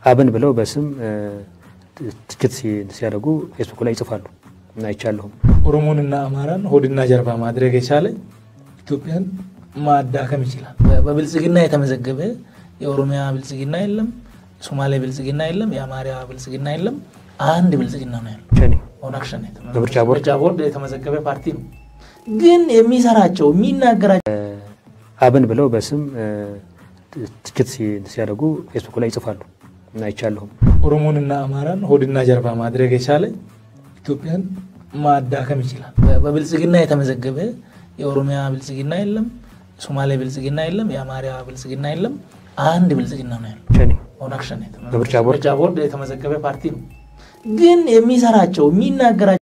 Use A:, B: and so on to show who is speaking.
A: አብን ብለው በስም ትችት ሲያደርጉ ፌስቡክ ላይ ይጽፋሉ እና አይቻለሁም።
B: ኦሮሞንና አማራን ሆድና ጀርባ ማድረግ የቻለ ኢትዮጵያን ማዳከም ይችላል። በብልጽግና የተመዘገበ የኦሮሚያ ብልጽግና የለም፣ የሶማሌ ብልጽግና የለም፣ የአማራ ብልጽግና የለም። አንድ ብልጽግና ነው ያለው።
A: ሸኔ
B: ኦነግ ሸኔ
A: በምርጫ ቦርድ
B: ምርጫ ቦርድ የተመዘገበ ፓርቲ ነው። ግን የሚሰራቸው የሚናገራቸው
A: አብን ብለው በስም ትችት ሲያደርጉ ፌስቡክ ላይ ይጽፋሉ እና አይቻለሁም።
B: ኦሮሞንና አማራን ሆድና ጀርባ ማድረግ የቻለ ኢትዮጵያን ማዳከም ይችላል። በብልጽግና የተመዘገበ የኦሮሚያ ብልጽግና የለም፣ የሶማሌ ብልጽግና የለም፣ የአማራ ብልጽግና የለም። አንድ ብልጽግና ነው ያለው።
A: ሸኔ
B: ኦነግ ሸኔ
A: በምርጫ ቦርድ
B: ምርጫ ቦርድ የተመዘገበ ፓርቲ ነው። ግን የሚሰራቸው የሚናገራቸው